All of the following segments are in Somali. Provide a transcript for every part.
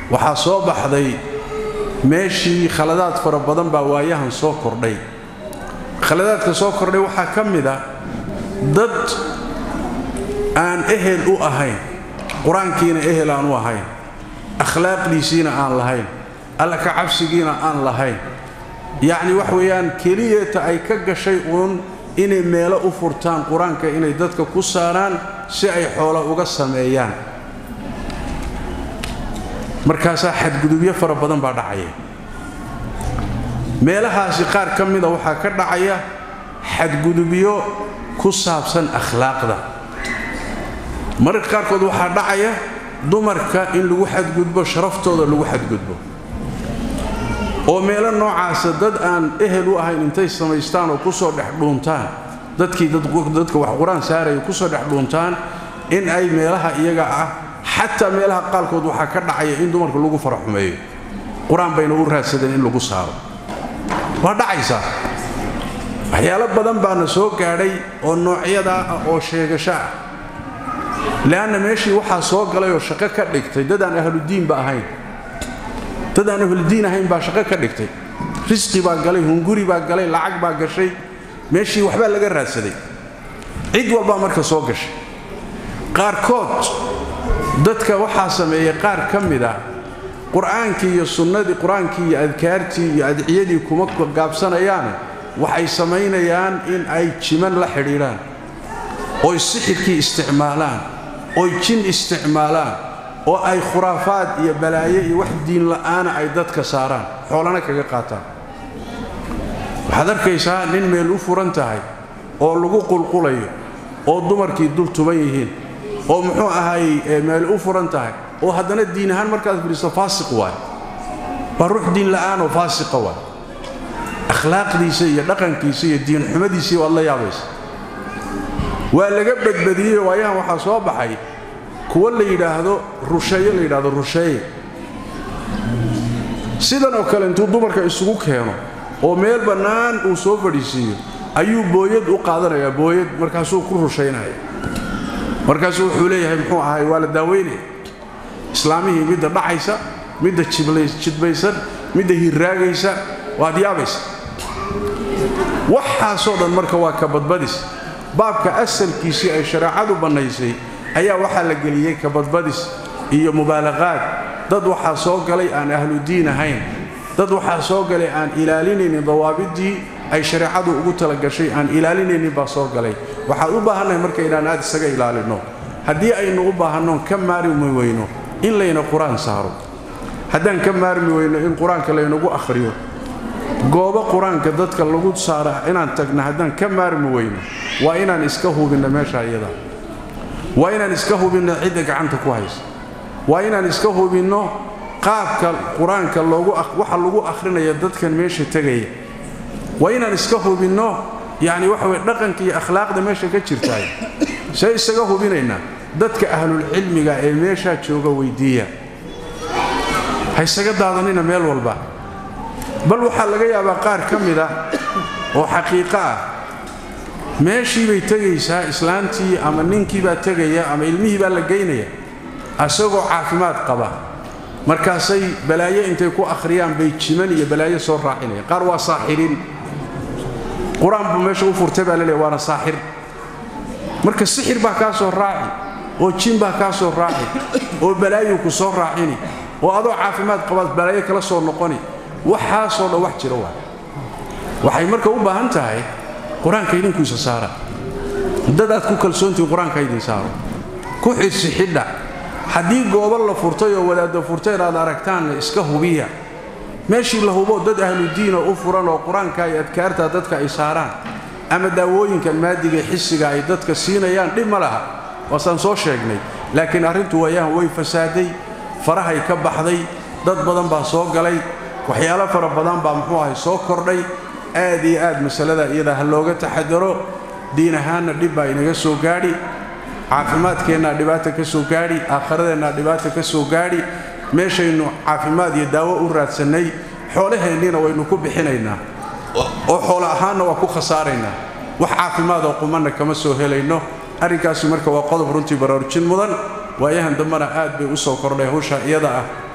waxaa soo baxday meeshii khaladaad fara badan baa waayahan soo kordhay khaladaadka soo kordhay waxaa ka mid a dad aan ehel u ahayn qur-aankiina ehel aan u ahayn akhlaaqdiisiina aan lahayn alla ka cabsigiina aan lahayn yacni wax weeyaan keliyeeta ay ka gashay uun inay meelo u furtaan qur-aanka inay dadka ku saaraan si ay xoolo uga sameeyaan markaasaa xadgudubyo fara badan baa dhacaya meelahaasi qaar ka mida waxaa ka dhacaya xadgudubyo ku saabsan akhlaaqda mararka qaarkood waxaa dhacaya dumarka in lagu xadgudbo sharaftooda lagu xadgudbo oo meelo noocaasa dad aan ehel u ahayn intay samaystaan oo kusoo dhex dhuuntaan dadkii dadka wax qur-aan saaraya kusoo dhex dhuuntaan in ay meelaha iyaga ah xataa meelaha qaalkood waxaa ka dhacaya in dumarka lagu faraxumeeyo qur-aan bayna u raadsadeen in lagu saaro waa dhacaysaa waxyaalo badan baana soo gaadhay oo noocyadaa ah oo sheegasho ah le'anna meeshii waxaa soo galay oo shaqo ka dhigtay dad aan ahludiinba ahayn dad aan ahludiin ahayn baa shaqo ka dhigtay risqi baa galay hunguri baa galay lacag baa gashay meeshii waxbaa laga raadsaday cid walbaa marka soo gashay qaarkood dadka waxaa sameeyey qaar ka mid ah qur'aankii iyo sunnadii qur-aankii iyo adkaartii iyo adciyadii kuma gaabsanayaane waxay samaynayaan in ay jiman la xidhiidhaan oy sixirkii isticmaalaan oy jin isticmaalaan oo ay khuraafaad iyo balaayo iyo wax diinla'aana ay dadka saaraan xoolana kaga qaataan waxaad arkaysaa nin meel u furan tahay oo lagu qulqulayo oo dumarkii dul tuban yihiin oo muxuu ahaayey meel u furan tahay oo haddana diin ahaan markaad fidhiisto faasiq waay waa ruux diin la'aanoo faasiqa waay akhlaaqdiisa iyo dhaqankiisa iyo diinxumadiisii waad la yaabaysa waa laga badbadiyey waayahan waxaa soo baxay kuwa la yidhaahdo rusheeye la yidhaahdo rusheeye sidan oo kale intuu dumarka isugu keeno oo meel bannaan uu soo fadhiisiiyo ayuu booyad u qaadanayaa booyad markaasuu ku rushaynaya markaasuu wuxuu leeyahay muxuu ahay waa la daaweynaya islaamihii midda dhacaysa midda jidbaysan midda hirraagaysa waad yaabaysa waxaasoo dhan marka waa ka badbadis baabka asalkiisii ay shareecadu bannaysay ayaa waxaa la geliyey kabadbadis iyo mubaalaqaad dad waxaa soo galay aan ahludiin ahayn dad waxaa soo galay aan ilaalinaynin dawaabiddii ay shareecadu ugu talagashay aan ilaalinaynin baa soo galay waxaad u baahannahay marka inaan aad isaga ilaalinno haddii aynu u baahannoon ka maarmi weyno in layna qur-aan saaro haddaan ka maarmi weyno in qur-aanka laynagu akhriyo goobo qur-aanka dadka lagu saara inaan tagna haddaan ka maarmi weyno waa inaan iska hubinno meesha iyada waa inaan iska hubinno cidda gacanta ku haysa waa inaan iska hubinno qaabka qur-aanka waxa lagu akhrinaya dadkan meesha tegaya waa inaan iska hubinno yacni waxa weye dhaqanka iyo akhlaaqda meesha ka jirtaay see isaga hubinaynaa dadka ahlulcilmiga ee meeshaa jooga weyddiiya ha isaga daadanina meel walba bal waxaa laga yaabaa qaar ka mid ah oo xaqiiqo ah meeshii bay tegaysaa islaantii ama ninkii baa tegaya ama ilmihii baa la geynaya asagoo caafimaad qaba markaasay balaayo intay ku akhriyaan bay jiman iyo balaayo soo raacinayaan qaar waa saaxiriin qur-aan buu meesha u furtay baa laleeya waana saaxir marka sixir baa kaa soo raaci oo jin baa kaa soo raaci oo balaayu ku soo raacini oo adoo caafimaad qabaad balaayo kala soo noqoni waxaasoo dhan wax jira waa waxay marka u baahan tahay qur-aanka idinkuisa saara dad aad ku kalsoontihin qur-aanka idin saaro ku xirsi xidha haddii goobo la furtay oo wadaadda furtay inaad aragtaanna iska hubiya meeshii la hubo dad ahludiina u furan oo qur-aanka iyo adkaarta dadka ay saaraan ama daawooyinkan maadiga xisiga ay dadka siinayaan dhib ma laha waasaan soo sheegnay laakiin arrintu waayahan way fasaaday farahay ka baxday dad badan baa soo galay waxyaalo fara badan baa muxuu ahay soo kordhay aad iyo aad masalada iyada ha looga taxadaro diin ahaanna dhib baa inaga soo gaadhi caafimaadkeennaa dhibaata ka soo gaadhi aakhiradeenna dhibaata ka soo gaadhi meeshaynu caafimaad iyo daawo u raadsannay xoolaheenniina waynu ku bixinaynaa oo xoolo ahaanna waa ku khasaaraynaa wax caafimaad oo qumanna kama soo helayno arrinkaasi marka waa qodob runtii baraarujin mudan waayahan dambena aad bay u soo kordhay hawsha iyada ah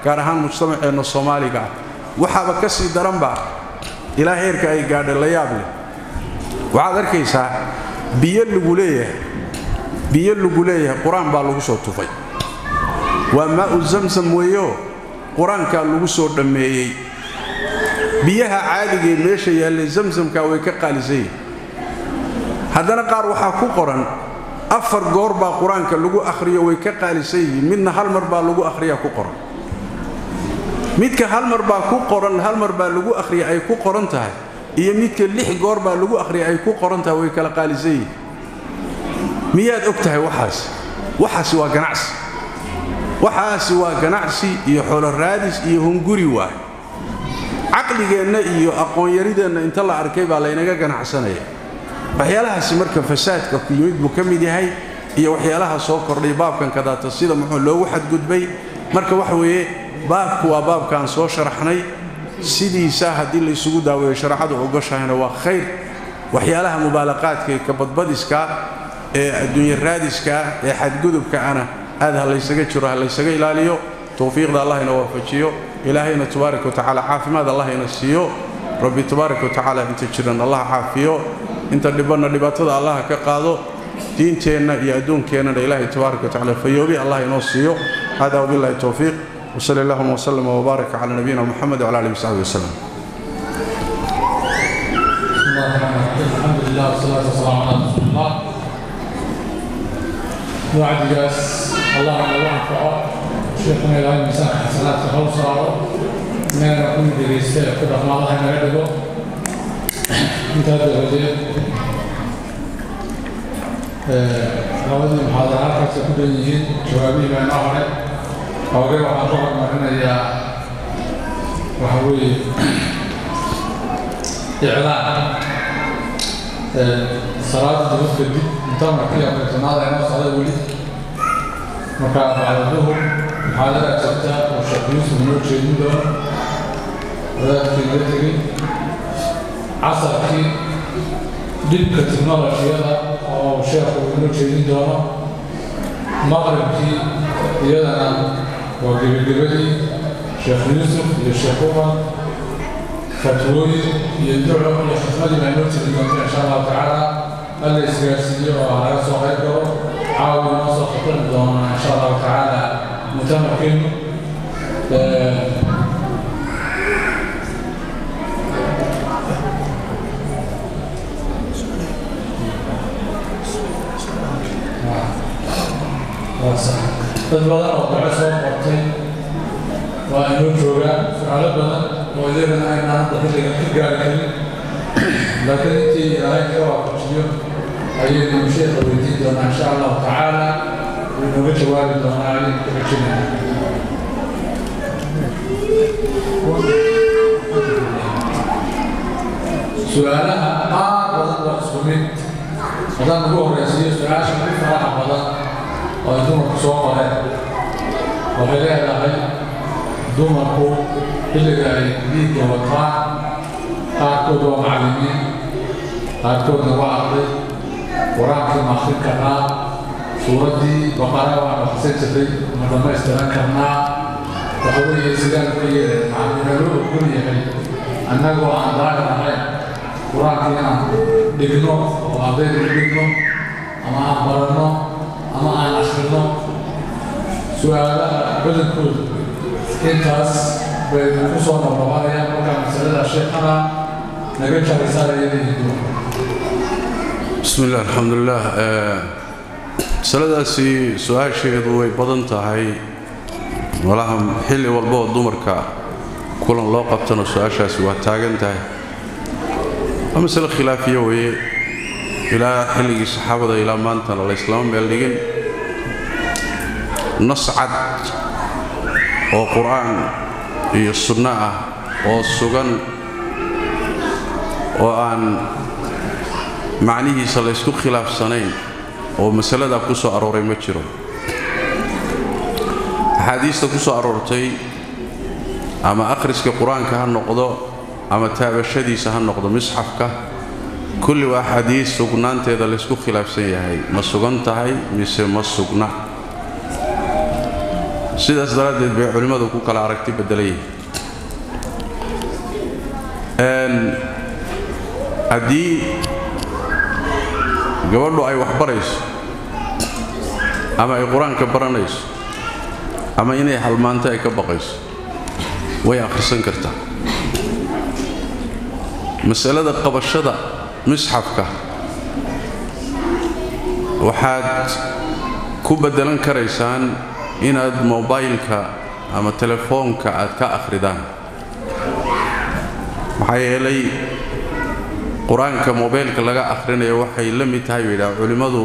gaar ahaan mujtamaceenna soomaaliga ah waxaaba ka sii daranba ilaa heerka ay gaadhay la yaab leh waxaad arkaysaa biyo lagu leeyahay biyo lagu leeyahay qur-aan baa lagu soo tufay waa maa'u zamsam weeyo qur-aankaa lagu soo dhammeeyey biyaha caadigee meesha yaallay zamsamka way ka qaalisan yihin haddana qaar waxaa ku qoran afar goor baa qur-aanka lagu akhriyo way ka qaalisan yihiin midna hal mar baa lagu akhriyaa ku qoran midka hal mar baa ku qoran hal mar baa lagu akhriya ay ku qoran tahay iyo midka lix goor baa lagu akhriya ay ku qoran tahay way kala qaalisan yihiin miyaad og tahay waxaas waxaasi waa ganacsi waxaasi waa ganacsi iyo xoolo raadis iyo hunguri waay caqligeenna iyo aqoonyarideenna inta la arkay baa laynaga ganacsanaya waxyaalahaasi marka fasaadka ku yimid buu ka mid yahay iyo waxyaalaha soo kordhay baabkan kadaata sida muxuu loogu xadgudbay marka waxa weeye baabku waa baabkaan soo sharaxnay sidiisa haddii laysugu daaweeyo shareecadu ogoshahayna waa khayr waxyaalaha mubaalaqaadka ee kabadbadiska ee adduunya raadiska ee xadgudubka ana aad ha laysaga jiro ha laysaga ilaaliyo towfiiqda allah ina waafajiyo ilaahayna tabaaraka watacaala caafimaad allah ina siiyo rabbi tabaaraka watacaala inta jiran allah caafiyo inta dhibanna dhibaatada allah ka qaado diinteenna iyo adduunkeennana ilaahay tabaaraka watacaala fayoobi allah inoo siiyo hada wabillahi towfiiq وصلى اللهم وسلم وبارك على نبينا محمد وعلى اله وصحبه وسلم. الحمد لله والصلاة والسلام على رسول الله. وعدكاس الله على وعنفعه شيخنا إلى المساء حسنات خلصة ما نكون دريستة كده ما الله ينعدله انت هذا الرجل labadii muxaadaraadkaasi ku dhan yihiin jawaabihii baa inoo haray hooge waxaan ku hormarinayaa waxa weeye iclaan salaada dibad kadib mutamarkii afartanaada inoo socda weli marka bacda duhur muxaadara jirta oo sheekh yuusuf inoo jeedin doono wadaadkii naga tegey casarkii dhibka tiknolojiyada oo sheekhu inoo jeedin doono maqribkii iyadana waa gebagabadii sheekh yuusuf iyo sheekh umar fatwooyin iyo duco iyo xikmadii baa inoo tiri doonta insha allahu tacaala alla isgaarsiiyo oo laga soo qayb galo caawi inoo soo khatami doona insha allahu tacaala mutamarkeenu dad badan oo duco soo qortay waa inoo joogaan su-aalo badan oo iyagana aynaan hadda xilliga ka gaari karin laakiin intii ilaahay ka waafajiyo ayaynu sheekha weydiin doonaa insha allahu tacaala wuu inooga jawaabi doonaa ayaynu ku xijinayna su-aalaha qaar badan waa isku mid haddaan ugu horreysiiyo su-aasha ugu faraha badan oo ay dumarku soo qoreen waxay leedahay dumarku xilliga ay dhiigga wataan qaarkood waa macallimiin qaarkoodna waa arday qur-aankii ma akrin karnaa suuraddii baqara waan akhrisan jiray ma dhamaystiran karnaa waxa weeye sidaan uga yeelay macallinaloo ogol yahay annagoo aan daahir ahayn qur-aankii inaan dhigno oo ardayda u dhigno ama aan baranno ama aan akhrino su-aalaha badankooda intaas bay ku soo noqnoqonayaan markaa masalada sheekana naga jarisaanayadii dumarka بسم الله الحمد لله masaladaasi su-aasheedu way badan tahay malaha xilli walba oo dumarka kulan loo qabtana su-aashaasi waa taagan tahay waa masale khilaafiya weeye ilaa xilligii saxaabada ilaa maantana la islama meel dhigin nas cad oo qur-aan iyo sunno ah oo sugan oo aan macnihiisa laysku khilaafsanayn oo masaladaa ku soo arooray ma jiro axaadiista ku soo aroortay ama akhriska qur-aanka ha noqdo ama taabashadiisa ha noqdo misxafka kulli waa axaadiis sugnaanteeda laysku khilaafsan yahay ma sugan tahay mise ma sugna sidaas daraaddeed bay culimmadu ku kala aragti beddelan yihiin haddii gabadhu ay wax barayso ama ay qur-aanka baranayso ama inay halmaanto ay ka baqayso way akhrisan kartaa masalada qabashada misxafka waxaad ku beddelan karaysaan inaad mobaylka ama telefoonka aad ka akhridaan maxaa yeelay qur-aanka mobaylka laga akhrinayo waxay la mid tahay bay yidhaha culimmadu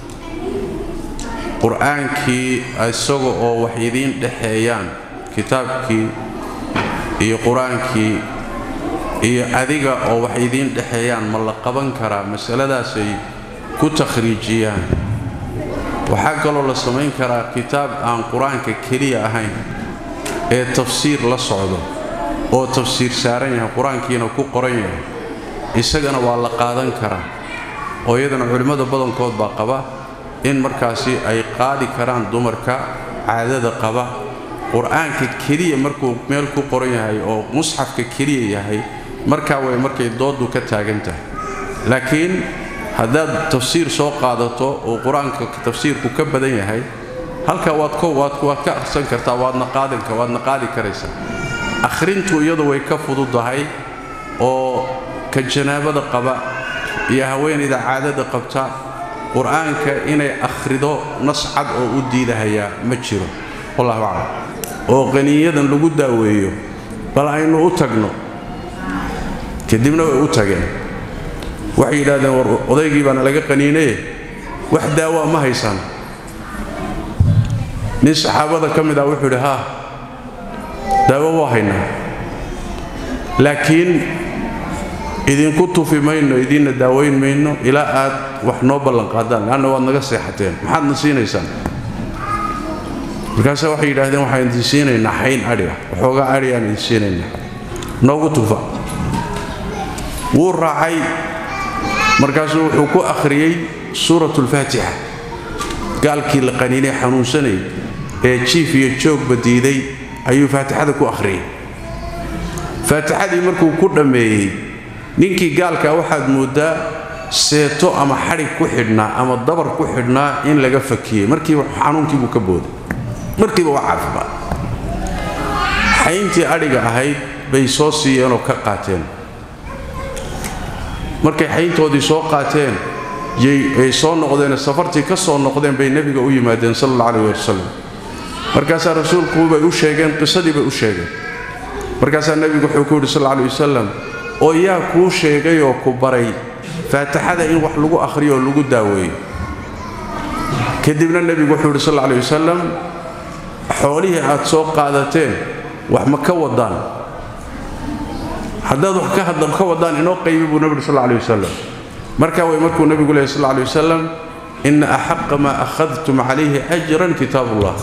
qur-aankii isaga oo wax idiin dhexeeyaan kitaabkii iyo qur-aankii iyo adiga oo wax idiin dhexeeyaan ma la qaban karaa masaladaasay ku takhriijiyaan waxaa kaloo la samayn karaa kitaab aan qur-aanka keliya ahayn ee tafsiir la socdo oo tafsiir saaran yahay qur-aankiina ku qoran yahay isagana waa la qaadan karaa oo iyadana culimmada badankood baa qaba in markaasi ay qaadi karaan dumarka caadada qaba qur-aanka keliya markuu meel ku qoran yahay oo musxafka keliya yahay markaa way markay dooddu ka taagan tahay laakiin haddaad tafsiir soo qaadato oo qur-aanka tafsiirku ka badan yahay halkaa waad waad ka akhrisan kartaa waadna qaadanka waadna qaadi karaysaa akhrintu iyadu way ka fududahay oo ka janaabada qaba iyo haweenayda caadada qabta qur-aanka inay akhrido nas cad oo u diidahayaa ma jiro wallahu aclam oo qaniyadan lagu daaweeyo bal aynu u tagno kadibna way u tageen waxay yidhahdeen war odaygii baana laga qaniinaye wax daawaa ma haysaan nin saxaabada ka mid ah wuxuu yidhi haa daawo waa haynaa laakiin idinku tufi mayno idiinna daawayn mayno ilaa aad wax noo ballanqaadaan leanna waad naga seexateen maxaadna siinaysaan markaase waxay yidhaahdeen waxaan idin siinaynaa xayn adhi ah waxoogaa adhi aan idin siinaynaa noogu tufa wuu raacay markaasuu wuxuu ku akhriyey suurat ulfaatixa gaalkii la qaniinay xanuunsanayay ee jiif iyo joogba diiday ayuu faatixada ku akhriyey faatixadii markuu ku dhammeeyey ninkii gaalkaa waxaad mooddaa seeto ama xadhig ku xidhnaa ama dabar ku xidhnaa in laga fakiyey markiiba xanuunkiibuu ka booday markiiba waa caafimaad xayntii adhiga ahayd bay soo siiyeenoo ka qaateen markay xayntoodii soo qaateen ay soo noqdeen safartii ka soo noqdeen bay nebiga u yimaadeen sal alla alayh wasalam markaasaa rasuulkuubay u sheegeen qisadii bay u sheegeen markaasaa nebigu wuxuu ku yidhi sal alay wasalam oo yaa kuu sheegay oo ku baray faatixada in wax lagu akhriyo oo lagu daaweeyo kadibna nebigu wuxuu yidhi sal alay wasalam xoolihii aad soo qaadateen wax ma ka wadaan haddaad wax ka wadaan inoo qaybi buu nebigu sal alay wasalam markaa way markuu nebigu leehy sal alay wasalam ina axaqa maa akhadtum calayhi ajran kitaabullah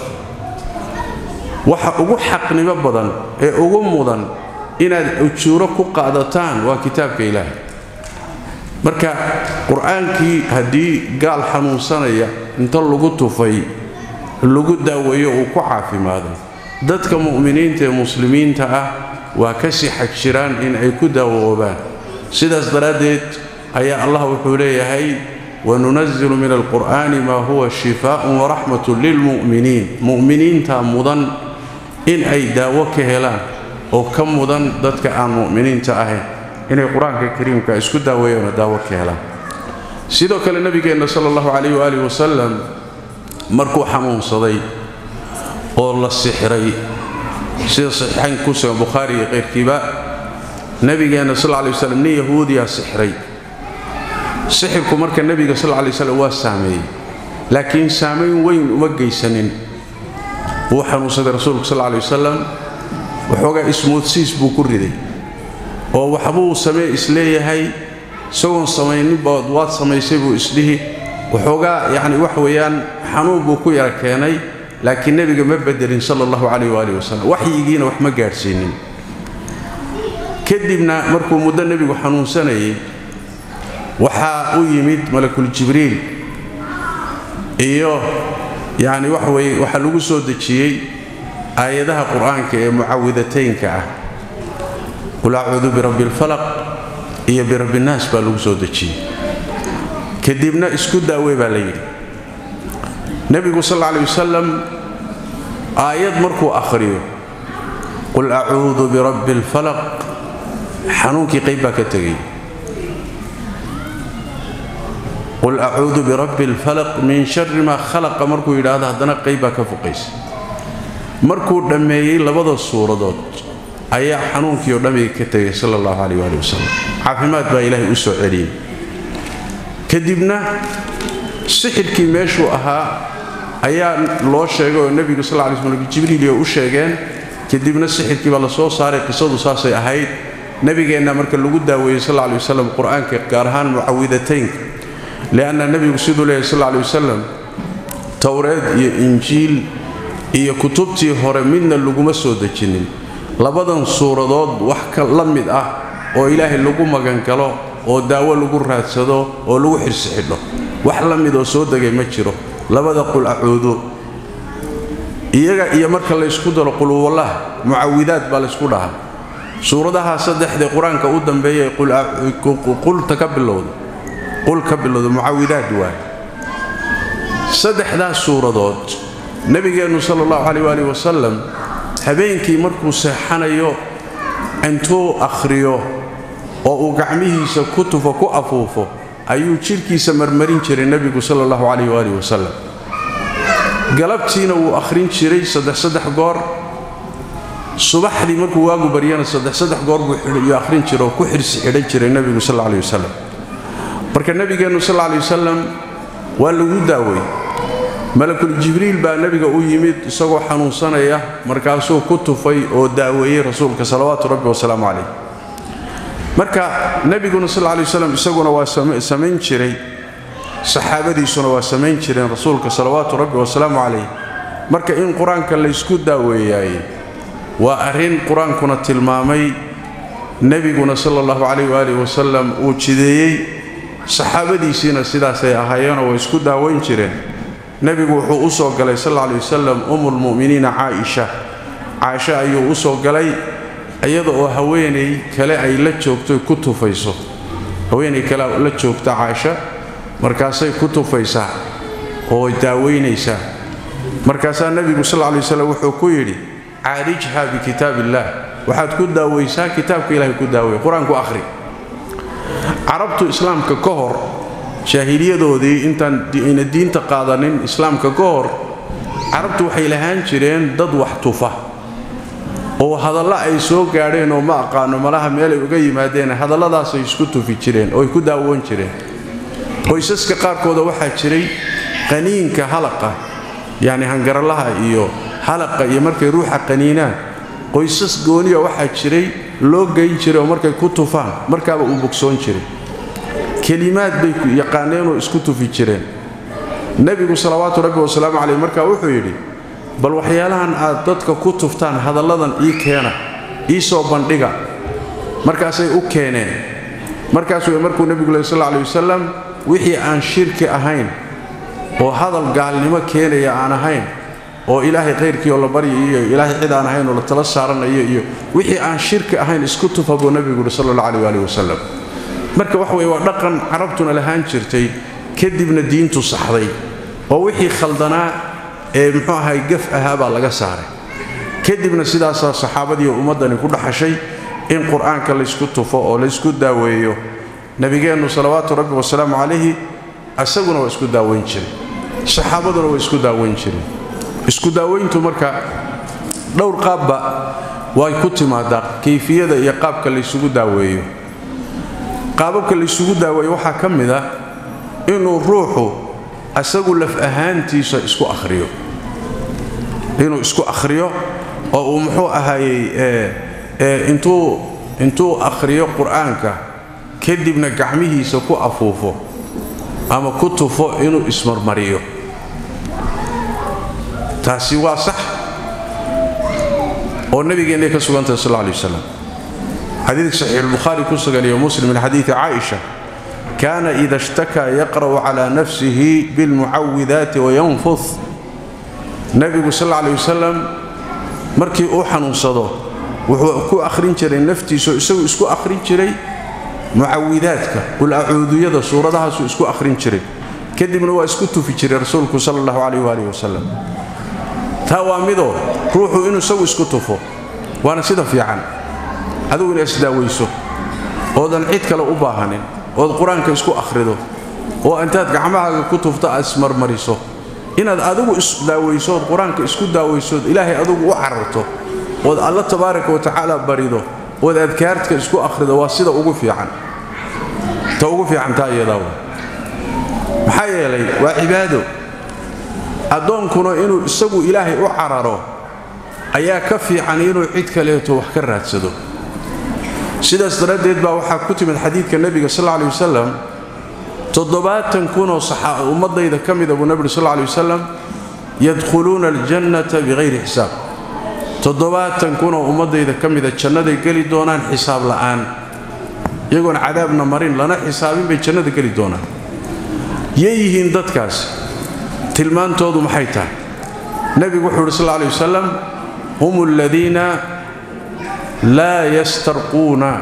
waxa ugu xaqnimo badan ee ugu mudan inaad ujuuro ku qaadataan waa kitaabka ilaahay marka qur-aankii haddii gaal xanuunsanaya inta lagu tufay lagu daaweeyo uu ku caafimaaday dadka mu'miniinta ee muslimiinta ah waa ka sii xag jiraan in ay ku daawoobaan sidaas daraaddeed ayaa allah wuxuu leeyahay wanunasilu min alqur'aani maa huwa shifaaءun waraxmatun lilmu'miniin mu'miniinta mudan in ay daawo ka helaan oo ka mudan dadka aan mu'miniinta ahayn inay qur-aanka kariimka isku daaweeyaanoo daawo ka helaan sidoo kale nebigeenna sala allahu calayh waaalih wasalam markuu xanuunsaday oo la sixray sida saxiixayn ku sugan bukhaari iyo qayrkiiba nebigeenna sal lla lay waslam nin yahuudiyaa sixray sixirku marka nebiga sal lla lay waslam waa saameeyey laakiin saamayn weyn uma geysanin wuu xanuunsaday rasuulku sal lla lay wasalam waxoogaa ismoodsiis buu ku riday oo waxbuu samee isleeyahay isagoon samayninbood waad samaysay buu isdhihi waxoogaa yacni wax weeyaan xanuun buu ku yara keenay laakiin nebiga ma bedelin sala allahu calayh waaalih wasalam waxyigiina wax ma gaadhsiinin kadibna markuu muddo nebigu xanuunsanayay waxaa u yimid malakul jibriil iyo yacni wax weye waxaa lagu soo dejiyey aayadaha qur-aanka ee mucawidataynka ah qul acuudu birabbi alfalaq iyo birabbinaas baa lagu soo dejiyey kadibna isku daawey baa la yidhi nebigu sal alla alay wasalam aayad markuu akhriyo qul acuudu birabbi alfalaq xanuunkii qayb baa ka tegay qul acuudu birabbi alfalaq min shari maa khalaqa markuu yidhaahdo haddana qayb baa ka fuqaysa markuu dhammeeyey labada suuradood ayaa xanuunkii oo dhammiga ka tegay sala allahu calayh waali wasalam caafimaad baa ilaahay u soo celiyey kadibna sixirkii meeshuu ahaa ayaa loo sheegay oo nebigu sal lay slm jibriiliyo u sheegeen kadibna sixirkii baa la soo saaray qisadu saasay ahayd nebigeenna marka lagu daaweeyey sal lay wasalam qur-aanka gaar ahaan mucawidataynka lianna nebigu siduu leeyahy sal lay wasalam towreed iyo injiil iyo kutubtii hore midna laguma soo dejinin labadan suuradood wax ka la mid ah oo ilaahay lagu magangalo oo daawo lagu raadsado oo lagu xirsi xidho wax la mid oo soo degay ma jiro labada qul acuudu iyaga iyo marka laysku daro qulwallah mucawidaad baa laysku dhahaa suuradaha saddexdee qur-aanka u dambeeyay qulta ka bilowda qul ka bilowda mucawidaad waay saddexdaas suuradood nebigeennu sala allahu caleyh waali wasalam habeenkii markuu seexanayo intuu akhriyo oo uu gacmihiisa ku tufo ku afuufo ayuu jidhkiisa marmarin jiray nebigu sala allahu calayh waaalih wasalam galabtiina wuu akhrin jiray saddex saddex goor subaxdii markuu waagu baryana saddex saddex goor buu yuu akhrin jira oo ku xirsi xidhan jiray nebigu sal alla alih wasalam marka nebigeennu sal alla alih wasalam waa lagu daawey malakul jibriil baa nebiga u yimid isagoo xanuunsanaya markaasuu ku tufay oo daaweeyey rasuulka salawaatu rabbi wasalaamu calayh marka nebiguna sal lla lay waslam isaguna waa samayn jiray saxaabadiisuna waa samayn jireen rasuulka salawaatu rabbi wasalaamu calayh marka in qur-aanka laysku daaweeyaaye waa arrin qur-aankuna tilmaamay nebiguna sala allahu calayh waaalih wasalam uu jideeyey saxaabadiisiina sidaasay ahaayeenoo way isku daaweyn jireen nebigu wuxuu u soo galay sal alla alay wasalam umulmu'miniina caaisha caaisha ayuu u soo galay iyada oo haweenay kale ay la joogto ku tufayso haweenay kale la joogta caaisha markaasay ku tufaysaa oo daaweynaysaa markaasaa nebigu sal lay wasalam wuxuu ku yidhi caalijha bikitaab illaah waxaad ku daawaysaa kitaabka ilahay ku daawey qur-aanku akhri carabtu islaamka ka hor jaahiliyadoodii intaan ayna diinta qaadanin islaamka ka hor carabtu waxay lahaan jireen dad wax tufa oo hadallo ay soo gaadheen oo ma aqaano malaha meelay uga yimaadeen hadalladaasay isku tufi jireen oo ay ku daawoon jireen qoysaska qaarkooda waxaa jiray qaniinka halaqa yacni hangaralaha iyo halaqa iyo markay ruuxa qaniinaan qoysas gooniya waxaa jiray loo geyn jiray oo markay ku tufaan markaaba uu bogsoon jiray kelimaad bay yaqaaneenoo isku tufi jireen nebigu salawaatu rabbi wasalaamu caleyh markaa wuxuu yidhi bal waxyaalahan aad dadka ku tuftaan hadalladan ii keena ii soo bandhiga markaasay u keeneen markaasuu markuu nebigu leh sal aley wasalam wixii aan shirki ahayn oo hadal gaalnimo keenaya aan ahayn oo ilaahay khayrkii oo la barya iyo ilaahay cid aan ahayn oo la tala saaranayo iyo wixii aan shirki ahayn isku tufa buu nebigu yidhi sal alla aleh waali wasalam marka wax weye waa dhaqan carabtuna lahaan jirtay kadibna diintu saxday oo wixii khaldanaa ee muxuu ahay gaf ahaa baa laga saaray kadibna sidaasaa saxaabadii ummaddani ku dhaxashay in qur-aanka laysku tufo oo laysku daaweeyo nebigeennu salawaatu rabbi wasalaamu calayhi isaguna waa isku daaweyn jiray saxaabaduna waa isku daaweyn jireen isku daaweyntu marka dhowr qaabba way ku timaadaa kayfiyada iyo qaabka laysugu daaweeyo qaababka laysugu daaweeyo waxaa ka mid ah inuu ruuxu asagu laf ahaantiisa isku akhriyo inuu isku akhriyo oo uu muxuu ahaayey intuu intuu akhriyo qur-aanka kadibna gacmihiisa ku afuufo ama ku tufo inuu ismarmariyo taasi waa sax oo nabigeennay ka sugantahay sal alla alay wasalam xadiidka saxiixulbukhaari ku sugan iyo muslim min xadiidi caaisha kaana ida ishtakaa yaqra'u cala nafsihi bilmucawidaati wayanfud nebigu sal alla alay wasalam markii uu xanuunsado wuxuu ku akhrin jiray naftiiso isagu isku akhrin jiray mucawidaadka qul acuuduyada suuradahaasuu isku akhrin jiray kadibna waa isku tufi jiray rasuulku sala allahu calayh waalihi wasalam taa waa midoo ruuxu inuu isagu isku tufo waana sida fiican adigu ina isdaawayso oodan cid kale u baahanin ood qur-aanka isku akhrido oo intaad gacmahaaga ku tufto aad ismarmariso inaad adigu isdaawayso ood qur-aanka isku daawaysood ilaahay adigu u cararto ood alla tabaaraka wa tacaala barido ood adkaartka isku akhrido waa sida ugu fiican ta ugu fiican taa iyadaa wa maxaa yeelay waa cibaado addoonkuna inuu isagu ilaahay u cararo ayaa ka fiican inuu cid kaleeto wax ka raadsado sidaas daraaddeed baa waxaa ku timid xadiidka nebiga sal lla alay wasalam toddobaatan kunoo ummaddayda ka mida buu nebigu sal lla alay wasalam yadkhuluuna aljannata bihayri xisaab toddobaatan kunoo ummaddayda ka mida jannaday geli doonaan xisaab la'aan iyagoon cadaabna marin lana xisaabin bay jannada geli doonaan yay yihiin dadkaas tilmaantoodu maxay tahay nebigu wuxuu uhi sal lla alay wasalam hum aladiina laa yastarquuna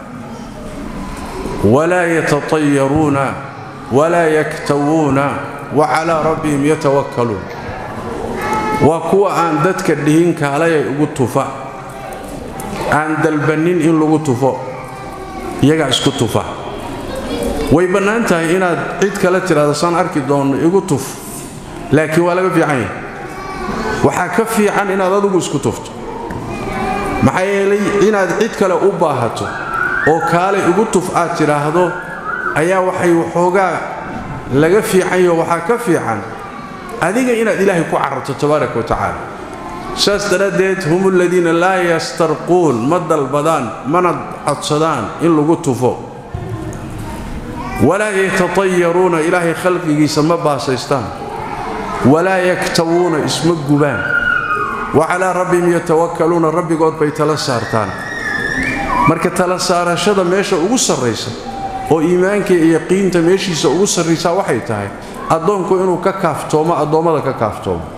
walaa yatatayaruuna walaa yaktawuuna wa calaa rabbihim yatawakkaluun waa kuwa aan dadka dhihin kaalayay ugu tufa aan dalbannin in lagu tufo iyagaa isku tufa way bannaan tahay inaad cid kale tidhahdo saan arki doonno igu tuf laakiin waa laga fiican yahay waxaa ka fiican inaad adigu isku tufto maxaa yeelay inaad cid kale u baahato oo kaalay igu tuf aad tidhaahdo ayaa waxay waxoogaa laga fiicanyaho waxaa ka fiican adiga inaad ilaahay ku cararto tabaaraka wa tacaala saas daraaddeed hum aladiina laa yastarquun ma dalbadaan mana codsadaan in lagu tufo walaa yatatayaruuna ilaahay khalqigiisa ma baasaystaan walaa yaktawuuna isma gubaan wa calaa rabbihim yatawakkaluuna rabbigood bay tala saartaan marka tala saarashada meesha ugu sarraysa oo iimaanka iyo yaqiinta meeshiisa ugu sarraysaa waxay tahay addoonku inuu ka kaaftoomo addoommada ka kaaftoomo